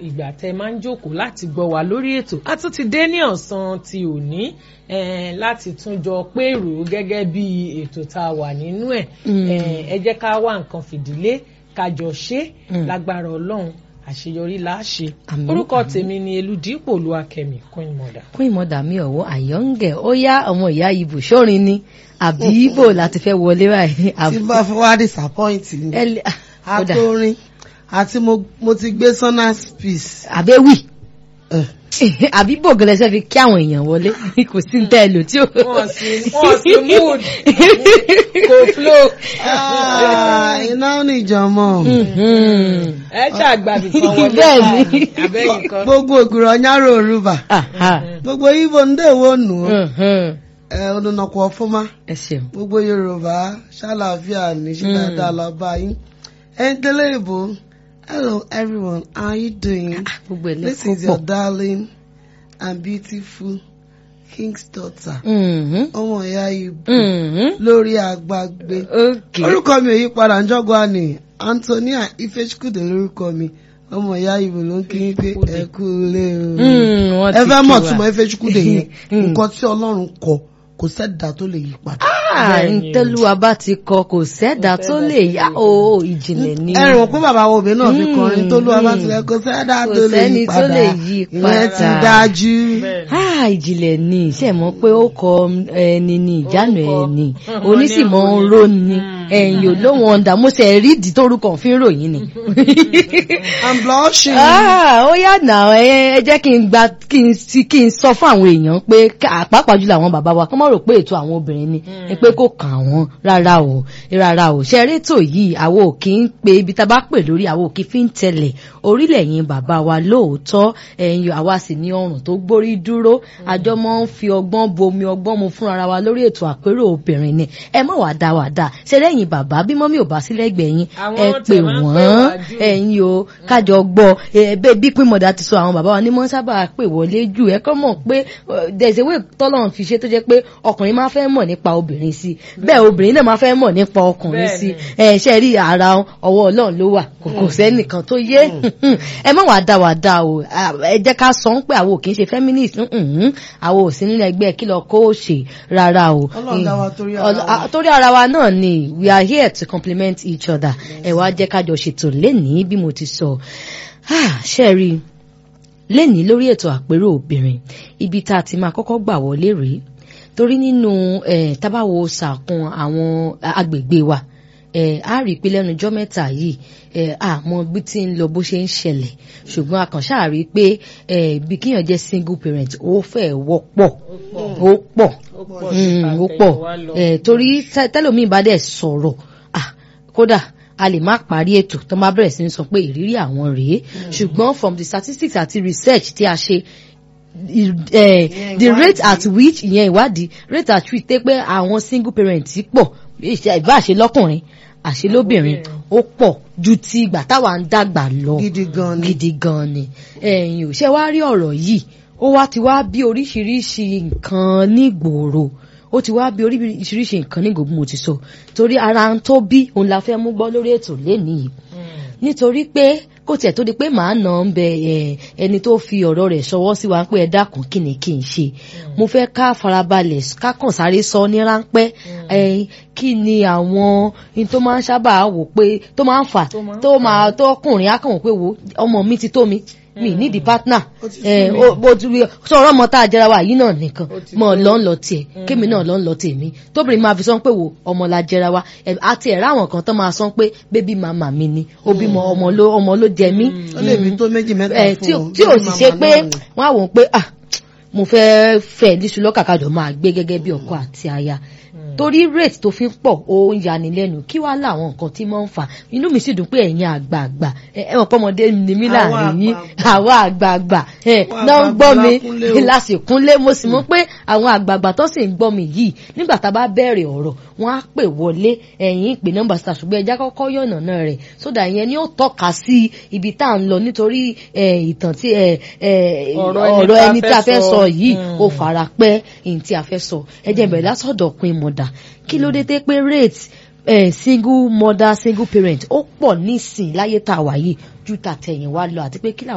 ìgbà tẹ́ máa ń jókòó láti gbọ́ wa lórí ètò a tún ti dé ní ọ̀sán ti òní eh, láti tún jọ pèrò gẹ́gẹ́ bí ètò tá a wà nínú ẹ̀ Eh, ẹ jẹ́ ká wá nǹkan fìdílé ká jọ ṣe lágbára ọlọ́run àṣeyọrí là á ṣe Àmín, orúkọ tèmi ni eludipò olúwakẹ́mi queen mother. kún ìmọ̀dà mi ọ̀wọ́ àyọ̀ǹgẹ̀ ó yá ọmọ ìyá ibù sórin ni àbí ibo láti fẹ́ wọlé báyìí tí àbí bá fẹ́ wá disappoint ni ẹ lè- ah, ó dà. àtòrin àti mo mo ti gbé sonas peace. àbẹ́wì Eh. àbí bògìlẹ̀ ṣe fi kí àwọn èèyàn wọlé kò sí ní tẹ́ ẹ lò tí ó. wọ́n sì wọ́n sì mood kò flow Ah, iná ò ní ìjọmọ. Mhm. ẹ ṣàgbàbí kan wọlé Bẹ́ẹ̀ ni. abẹ́yìn kan. gbogbo ògùrọ̀ ọ̀nyárò òrùbà Aha. gbogbo ibo ndéèwò nù ó Mhm. ẹ ọdúnnàkọ ọfọmá ẹ ṣeun. gbogbo yorùbá ṣàlàáfíà ní ṣe dáadáa lọ bá yín ẹ ń tẹ́lẹ̀ ìbò hello everyone how you doing gbogbo ẹ̀ this lẹ́kọ̀ọ́ is your pọ̀. darling and beautiful king's daughter Mhm. ọmọ ìyá ibò Mhm. lórí àgbàgbé Okay. orúkọ mi ò yí padà njọ́gbà ni antonia ifechukwude lórúkọ mi ọmọ ìyá ibò ló ń kí yín pé ẹ kú lé o Mm, wọ́n ẹ ti fẹ́ kí mọ̀ wa. túmọ̀ ifechukwude yẹn Mm. nǹkan tí ọlọ́run kọ kò sẹ́dá tó lè yí padà. Ah, Bẹ́ẹ̀ ni o. ntẹ́lúwa bá ti kọ kò sẹ́dá tó lè yá o ìjìnlẹ̀ ni. ẹ rìn wọ́n pé bàbá wo obìnrin náà fi Mm, kọrin tó lù wá bá mm. tilẹ̀ kò sẹ́dá Kò tó lè sẹ́ni yí tó padà lè yí ìyẹn ti padà. dájú. Bẹ́ẹ̀ ni. Ah, ìjìnlẹ̀ ni ṣe mọ̀ pé ó kọ ẹni ní ìjánu Orúkọ. ẹni Mhm. onísìmọ̀ Wọ́n ní ń ró àròyìn. ni Mm. ẹ̀yìn ò lóhun ọ̀dà mo ṣe rí ìdí tórúkọ fi ń ròyìn ni. i'm blushing. Ah, ó yà nà ẹ ẹ jẹ́ kí n gba kí n sí kí n sọ fún àwọn èèyàn pé ká- pàápàá jùlọ àwọn bàbá wa kọ́ mọ̀ rò pé ètò àwọn obìnrin ni ni pé kò kàn wọ́n rárá o rárá o ṣe rétò yìí àwọn ò kí ń pe ibi tá a bá pè lórí àwọn ò kí fi ń tẹ̀lẹ̀ orílẹ̀ yìí bàbá wa lóòótọ́ ẹ̀yin àwa sì ní ọrùn tó gbórí dúró àjọ mọ́ ń fi ọgbọ́n bomi ọgbọ́n mu fúnra wa lórí ètò àpérò obìnrin ni ẹ mọ̀ wá dá wá dá ṣe lẹ́yìn bàbá bí mọ́mí ò bá sí lẹ́gbẹ̀ẹ́ yín Àwọn ẹ tẹ̀ pè máa ń pè wọ́n wá jù. ẹ̀yin o kájọ gbọ́ ẹ̀ẹ́bẹ́ bí pínmọ̀dà ti sọ àwọn bàbá wa ní mọ́ sábà pè wọlé jù ẹ kọ́ mọ̀ pé there's a way tọ́lọ́run fi ṣe tó jẹ́ pé ọkùnrin máa fẹ́ mọ̀ nípa obìnrin sí bẹ́ẹ̀ obìnrin náà máa fẹ́ mọ̀ nípa ọkùnrin sí ẹ̀ ṣe rí ara ọwọ́ ọlọ́run ló wà kò kò sẹ́nìkan tó yé ẹ má wàá dá wàá dá o ẹ jẹ́ ká sọ ń pé àwọn ò kì í ṣe feminist mhm. àwọn ò sí nínú ẹgbẹ́ kí lọ kó o ṣe rárá o Ọlọ́run dá wa torí ara Ọlọ́- wa. a- torí ara wa náà ni we are here to complement each other ẹ wá jẹ́ kájọ ṣètò lénìí bí mo ti sọ Ah, ṣe rí i lénìí lórí ètò àpérò obìnrin ibi tá a ti máa kọ́kọ́ gbà wọlé rèé torí nínú eh, tábàwo sàkún àwọn agbègbè wa eh, a rí i pé lẹ́nu ọjọ́ mẹ́ta yìí eh, àmọ́ bí tí ń lọ bó ṣe ń ṣẹlẹ̀ ṣùgbọ́n a kàn ṣáà rí i pé eh, bí kíyàn jẹ́ single parent ó fẹ́ wọ́pọ̀ ó pọ̀ Ó pọ̀ Mm, ju ó pọ̀ àtẹ̀yìnwá lọ. Eh, torí tẹ- tẹlòmíì bá dẹ̀ sọ̀rọ̀ ah, kódà a lè má parí ètò tó má bẹ̀rẹ̀ sí ní sọ pé ìrírí àwọn rèé ṣùgbọ́n from the statistics àti research tí a ṣe i- eh, Ìyẹn the rate ìwádìí. at which ìyẹn ìwádìí rate at which tẹ́ pé àwọn single parent pọ̀ ìṣe- ìbá àṣẹ lọ́kùnrin àṣẹ lóbìnrin ó pọ̀ ju ti ìgbà táwa ń dàgbà lọ gidi gan ni. gidi gan ni ẹ̀yin ò ṣe wá rí ọ̀rọ̀ yìí ó wá ti wá bí oríṣiríṣi nǹkan nígboro ó ti wá bí oríṣiríṣi nǹkan nígboro bí mo ti sọ torí ara ń tó bí òun la fẹ́ mú gbọ́ lórí ètò lénìí nítorí pé kó tiẹ̀ tó di pé màá nà ń bẹ ẹ, ẹni tó fi ọ̀rọ̀ rẹ̀ ṣọwọ́ sí wa pé ẹ dákun kí ni kí n ṣe mo fẹ́ ká farabalẹ̀ ká kàn sáré sọ ní ráńpẹ́ ẹ, kí ni àwọn in tó máa ń sábà wò pé tó máa ń fà Tó máa ń tó máa tó ọkùnrin á kàn wò pé wo ọmọ mi ti tó mi mi nídìí partner Ó ti ẹ, sú mi. ó- bó ti rí sọ̀rọ̀ ọmọ tá a jẹra wa yìí náà nìkan Ó ti mọ̀ tó. lọ́ ń lọ tiẹ̀ kémi náà lọ́ ń lọ tèmi tóbìnrin máa fi sọ pé wo ọmọ la jẹra wa ẹ, àti ẹ̀rọ àwọn kan tó máa sọ pé bébí màmá mi ni ó bímọ ọmọ ló ọmọ ló jẹ mí ó lè bí tó méjì mẹ́ta ẹ, tí fún ò- un. tí ò Bébí sì màmá ṣe pé náà ni. wọ́n á wò ó pé ah mo fẹ́ fẹ́ níṣu lọ́kàkàjọ máa gbé gẹ́gẹ́ bí ọkọ àti aya torí rate tó fi ń pọ̀ ó ń yani lẹ́nu kí wàá láwọn nǹkan tí wọ́n ń fà inú mi sì dùn pé ẹ̀yin àgbààgbà ẹ ẹ mọ̀ pọ́mọdé ni mí Àwa láàrin yín àgbààgbà. àwa àgbààgbà ẹ Àwa náà ń gbọ́ mi àgbààgbà kúnlé o. lásìkúnlé mo sì mọ̀ pé àwọn àgbààgbà tó sì ń gbọ́ mi yìí nígbà tá a bá bẹ̀rẹ̀ ọ̀rọ̀ wọ́n á pè wọlé ẹ̀yìn ìpè nọ́mbà star ṣùgbọ́n ẹja kọ́kọ́ yọ̀nà náà rẹ̀ sódà ìyẹn ni ó tọ́ka sí ibi tá à ń lọ nítorí ẹ, ìtàn tí ẹ, ẹ, ọ̀rọ̀ ẹni tí a fẹ́ sọ yìí ó fara pẹ́ ẹni tí a fẹ́ sọ ẹ jẹ́ bẹ̀rẹ̀ látọ̀dọ̀ pin mọ̀dà kí ló dé tẹ́ pé rate eh, single mother single parent ó pọ̀ nísìn láyé tá a wà yìí ju tàtẹ̀yìnwá lọ àti pé kí làwọn